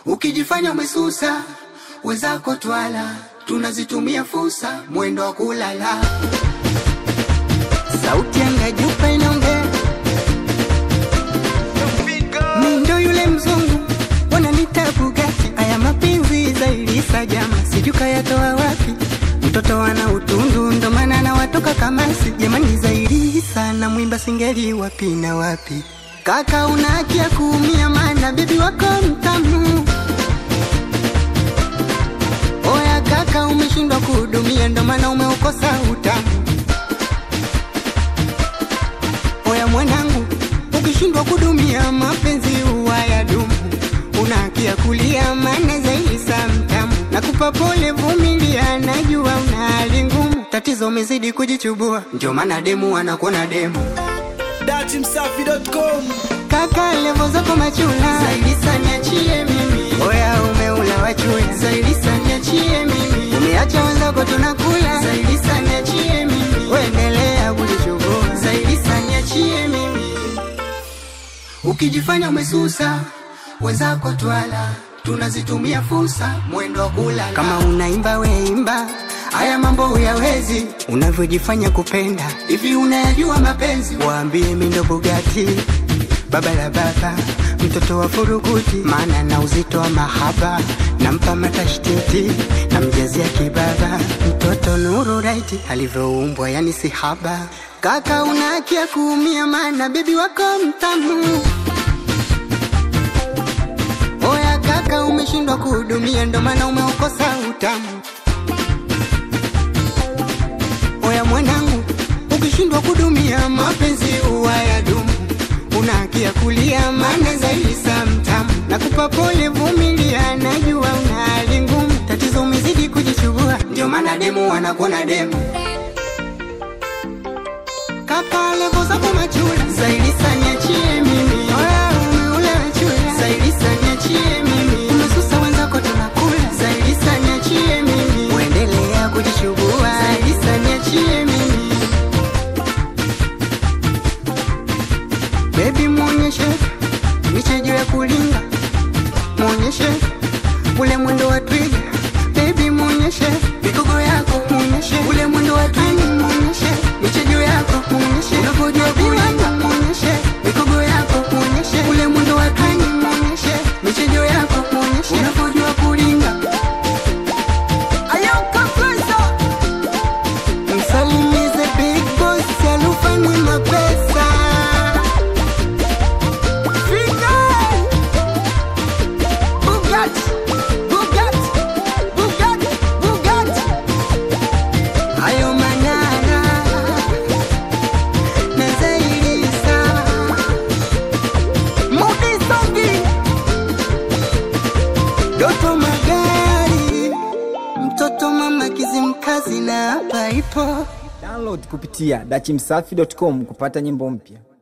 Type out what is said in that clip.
Ukijifanya umesusa, wenzako twala, tunazitumia fursa, mwendo wa kulala. Sauti yanga jupa inaongea, mi ndo yule mzungu, wananita Bugatti. Aya mapenzi zaidi sajama, sijui kayatoa wapi. Mtoto ana utundu, ndo maana anawatoka kamasi. Jamani, zaidi sana mwimba singeli wapi na wapi. Kaka una haki ya kuumia, maana bibi wako mtamu. Oya kaka, umeshindwa kuhudumia, ndo maana umeukosa utamu. Oya mwanangu, ukishindwa kudumia mapenzi huwa ya dumu. Una haki ya kulia, maana zaidi saa mtamu. Nakupa pole, vumilia, najua una hali ngumu. Tatizo umezidi kujichubua, ndio maana demu anakuona demu. datimsafi.com Kaka levo zako machula zaidi sana niachie mimi. Oya umeula wachula zaidi sana niachie mimi. Umeacha wenzako tunakula zaidi sana niachie mimi. Uendelea kujichubua zaidi sana niachie mimi. Ukijifanya umesusa wenzako twala tunazitumia fursa mwendo wa kulala. Kama unaimba weimba, haya mambo huyawezi unavyojifanya kupenda. Hivi unayajua mapenzi? Waambie mi ndo Bugatti, baba la baba, mtoto wa furukuti, maana na uzito wa mahaba, nampa matashtiti, namjazia kibaba, mtoto nuru raiti alivyoumbwa, yani si haba. Kaka una haki ya kuumia, maana bebi wako mtamu. Oya kaka, umeshindwa kuhudumia, ndo maana umeukosa utamu. Oya mwanangu, ukishindwa kudumia mapenzi huwa ya dumu. Una haki ya kulia, maana zaidi saa mtamu. Nakupa pole, vumilia, najua una hali ngumu. Tatizo umezidi kujichubua, ndio maana demu wanakuona demu. Kaka levo zako machula zaidi sana niachie mimi. Oya umeula chula zaidi sana niachie mimi. Umesusa wenzako tunakula zaidi sana niachie mimi. Uendelea kujichubua zaidi sana niachie mimi. Baby muonyeshe michejo ya kulinga, muonyeshe ule mwendo wa twiga. Baby muonyeshe migogo yako, muonyeshe ule mwendo wa twiga, muonyeshe michejo yako, muonyeshe unavyojua kulinga, muonyeshe migogo yako, muonyeshe ule mwendo wa twiga, muonyeshe michejo yako, muonyeshe unavyojua kulinga. Msalimize big boss alufani mapesa Fika! Bugatti, Bugatti, Bugatti, Bugatti. Hayo Manara na zaidi sana. Mudi Songi, Doto Magari, mtoto mama Kizimkazi na hapa ipo download kupitia dachimsafi.com kupata nyimbo mpya